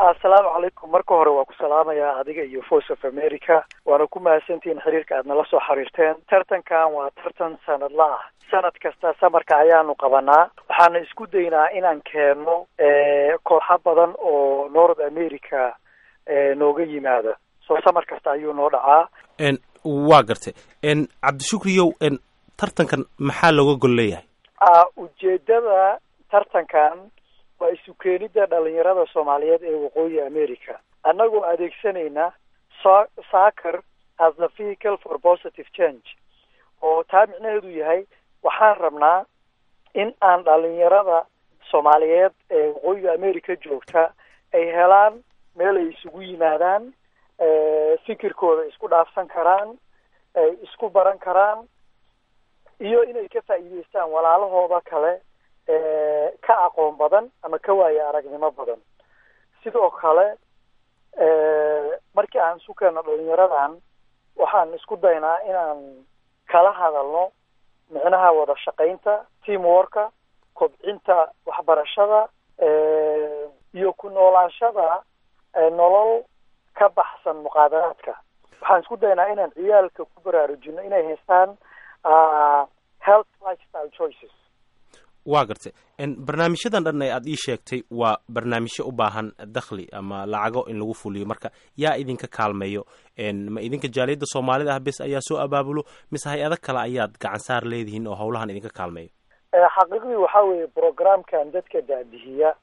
assalaamu calaykum marka hore waa ku salaamayaa adiga iyo voice of america waana ku mahadsantihiin xiriirka aad nala soo xiriirteen tartankan waa tartan sanadla ah sanad kasta samarka ayaanu qabanaa waxaana isku daynaa inaan keenno kooxo badan oo north america nooga yimaada soo samar kasta ayuu noo dhacaa waa gartay cabdishukriyow tartankan maxaa looga gol leeyahay ujeedada tartankan waa isu keenida dhalinyarada soomaaliyeed ee waqooyi america annagoo adeegsanayna so soccer as the vehicle for positive change oo taa micnaheedu yahay waxaan rabnaa in aan dhalinyarada soomaaliyeed ee waqooyiga america joogta ay helaan meel ay isugu yimaadaan fikirkooda isku dhaafsan karaan ay isku baran karaan iyo inay ka faa'iideystaan walaalahooda kale ka aqoon badan ama ka waaye aragnimo badan sidoo kale markii aan isu keenno dhalinyaradan waxaan isku daynaa inaan kala hadalno micnaha wada shaqaynta team worka kobcinta waxbarashada iyo ku noolaanshada nolol ka baxsan muqaadaraadka waxaan isku daynaa inaan ciyaalka ku baraarujino inay haystaan health lifestyle choices waa gartay barnaamijyadan dhan ee aada ii sheegtay waa barnaamijyo u baahan dakhli ama lacago in lagu fuliyo marka yaa idinka kaalmeeyo ma idinka jaaliyadda soomaalida ah bes ayaa soo abaabulo mise hay-ado kale ayaad gacan saar leedihiin oo hawlahan idinka kaalmeeyo xaqiiqdii waxaa weeye programkan dadka daadihiya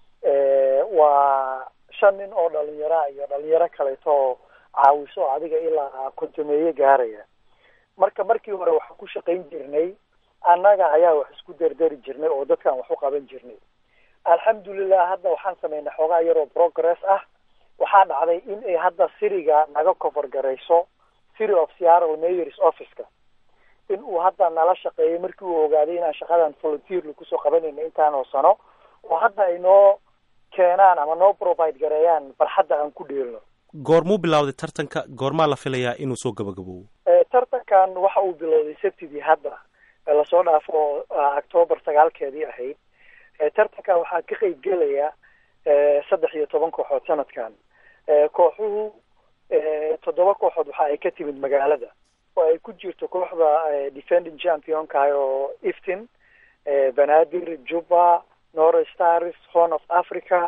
waa shan nin oo dhalinyara iyo dhalinyaro kaleeto oo caawiso adiga ilaa kontameeye gaaraya marka markii hore waxaan ku shaqayn jirnay annaga ayaa wax isku dardari jirnay oo dadkan wax u qaban jirnay alxamdulilah hadda waxaan samaynay xoogaa yaroo progress ah waxaa dhacday in ay hadda siriga naga cover garayso city of seattle mayors officeka in uu hadda nala shaqeeyay markii uu ogaaday inaan shaqadan volunteerly kusoo qabanayna intaanoo sano oo hadda ay noo keenaan ama noo provide gareeyaan barxadda aan ku dheelno goormuu bilowday tartanka goormaa la filayaa inuu soo gabagaboobo tartankan waxa uu bilowday sabtidii hadda lasoo dhaafo octoobar sagaalkeedii ahayd tartankan waxaa ka qeyb gelaya saddex iyo toban kooxood sanadkan kooxuhu toddoba kooxood waxa ay ka timid magaalada oo ay ku jirto kooxda defending championka oo iftin banaadir juba north stars horn of africa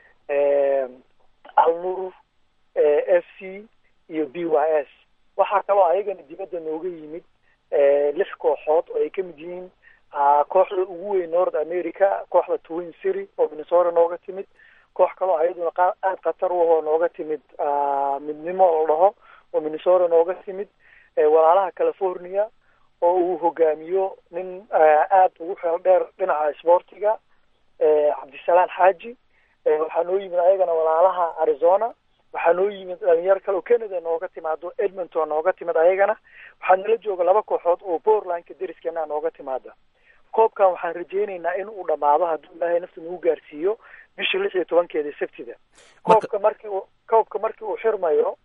alnur f c iyo b y s waxaa kaloo ayagana dibadda nooga yimid lix kooxood oo ay ka mid yihiin kooxda ugu weyn north america kooxda twin city oo minnesota nooga timid koox kaloo ayaduna aada khatar u ahoo nooga timid midnimo la dhaho oo minnesota nooga timid walaalaha california oo uu hogaamiyo nin aada ugu xeel dheer dhinaca sboortiga cabdisalaan xaaji waxaa noo yimid ayagana walaalaha arizona waxaa noo yimid dhalinyaro kale oo canada nooga timaado edmonton nooga timid ayagana waxaa nala jooga laba kooxood oo portlandka dariskana nooga timaada koobkan waxaan rajeyneynaa in uu dhamaado hadduu ilaahay nafta nagu gaarsiiyo bisha lix iyo tobankeeda sabtida koobka markii uu koobka markii uu xirmayo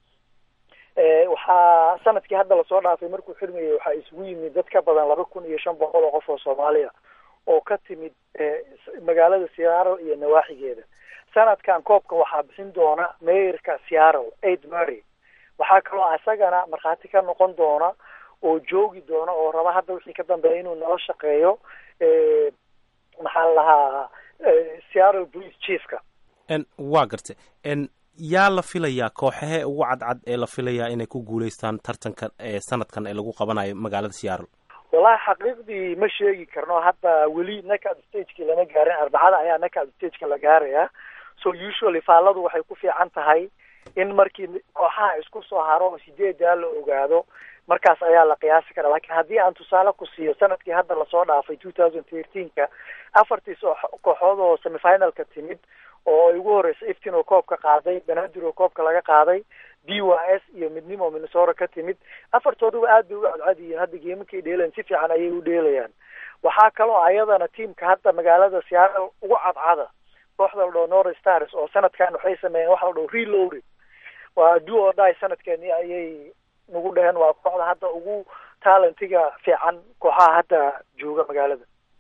waxaa sanadkii hadda lasoo dhaafay markuu xirmayay waxaa isugu yimid dad ka badan laba kun iyo shan boqol oo qof oo soomaaliya oo ka timid magaalada seattle iyo nawaaxigeeda sanadkan koobka waxaa bixin doona mayorka seattle aid mary waxaa kaloo isagana markhaati ka noqon doona oo joogi doona oo raba hadda wixii ka dambeeya inuu nala shaqeeyo maxaa la lahaa seattle police chiefka waa gartay yaa la filayaa kooxahee ugu cadcad ee la filayaa inay ku guuleystaan tartanka sanadkan ee lagu qabanayo magaalada seattle wallahi xaqiiqdii ma sheegi karno hadda weli knackout stageki lama gaarin arbacada ayaa knackout stageka la gaaraya so usually faalladu waxay ku fiican tahay in markii kooxaha isku soo haro oo sideedaa la ogaado markaas ayaa la qiyaasi karaa lakiin haddii aan tusaale ku siiyo sanadkii hadda lasoo dhaafay two thousand thirteenka afartii soo kooxood oo semifinalka timid oo ay ugu horeysa iftin oo koobka qaaday banaadir oo koobka laga qaaday b y s iyo midnimo minnesota ka timid afartooduba aad bay u cadcadiyiin hadda geemakay dheelayan si fiican ayay u dheelayaan waxaa kaloo ayadana tiamka hadda magaalada seattle ugu cadcada kooxda la dhaho north stars oo sanadkan waxay sameeyeen waxa la dhaho reloaded waa do or die sanadkeeni ayay nagu dheheen waa kooxda hadda ugu talentiga fiican kooxaha hadda jooga magaalada